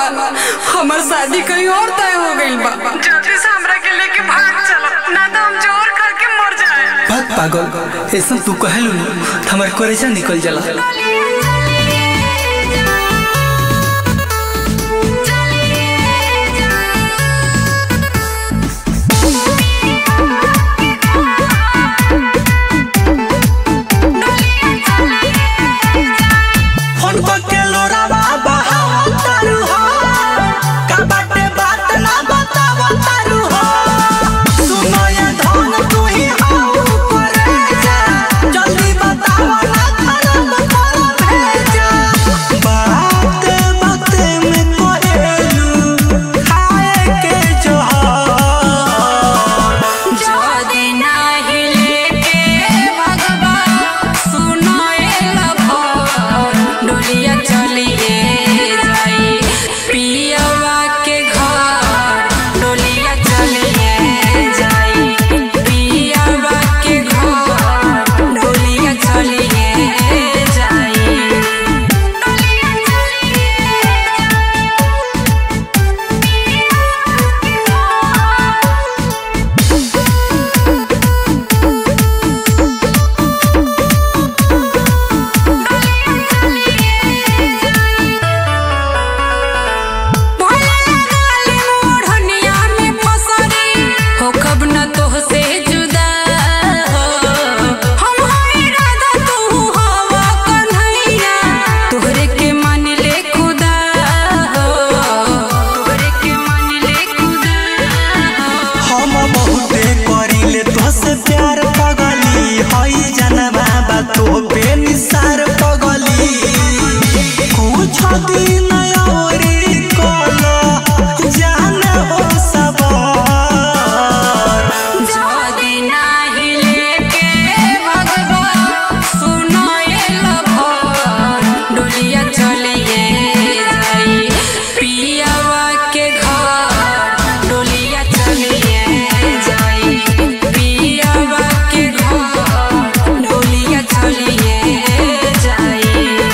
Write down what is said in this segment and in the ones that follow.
हमार शादी कहीं और तय हो गइल बा जल्दी से हमरा के लेके भाग चलो ना तो हम जोर करके मर जाए बात पागल ऐसा तू कहलू न हमारे करेजा निकल जाला फोन के लोरावा बहावा तारू हो का बाटे बात ना बतावा तारू हो सुनो ये धन तू ही हाउ करे जा जल्दी बतावा ना खराब कर भेजा बात बात में कोहेलू खाए के जोहर जदी नाही लेके भगवा सुनो ए लभर डोलिया चलिए जाई पियवा के घर डोलिया चलिए जाई पियवा के घर डोलिया चलिए जाई भोला लगाले मोढ़निया में फसरी हो कब न तोहसे जुदा हो हम हई राधा तू हवा कन्हैया तोहरे के मान ले खुदा हो तोहरे के मान ले खुदा हो हम बहुते करिले तोसे प्यार पगली हई जनवा बा तो पे निसार पगली कुछ दिन औरी कलो जान हो सबर जदी नाही लेके भगवा सुनो ए लभर डोलिया चलिए जाई पियवा के घर डोलिया चलिए जाई पियवा के घर डोलिया चलिए जाई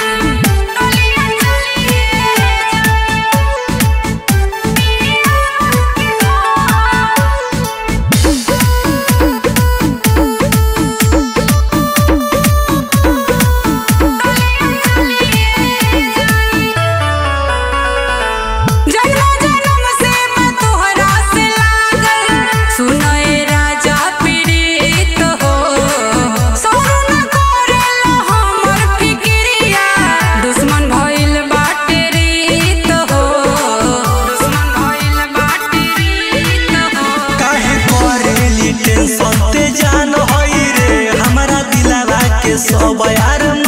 जन्म जन्म से मैं तोहरा से लागल सुनो ए राजा पीड़ित हो सोनू न करेला हमर फिक्रिया दुश्मन भइल बाटे रीत हो दुश्मन भइल बाटे रीत हो काहे करेली टेंशन ते जान हई रे हमरा दिलवा के सब यार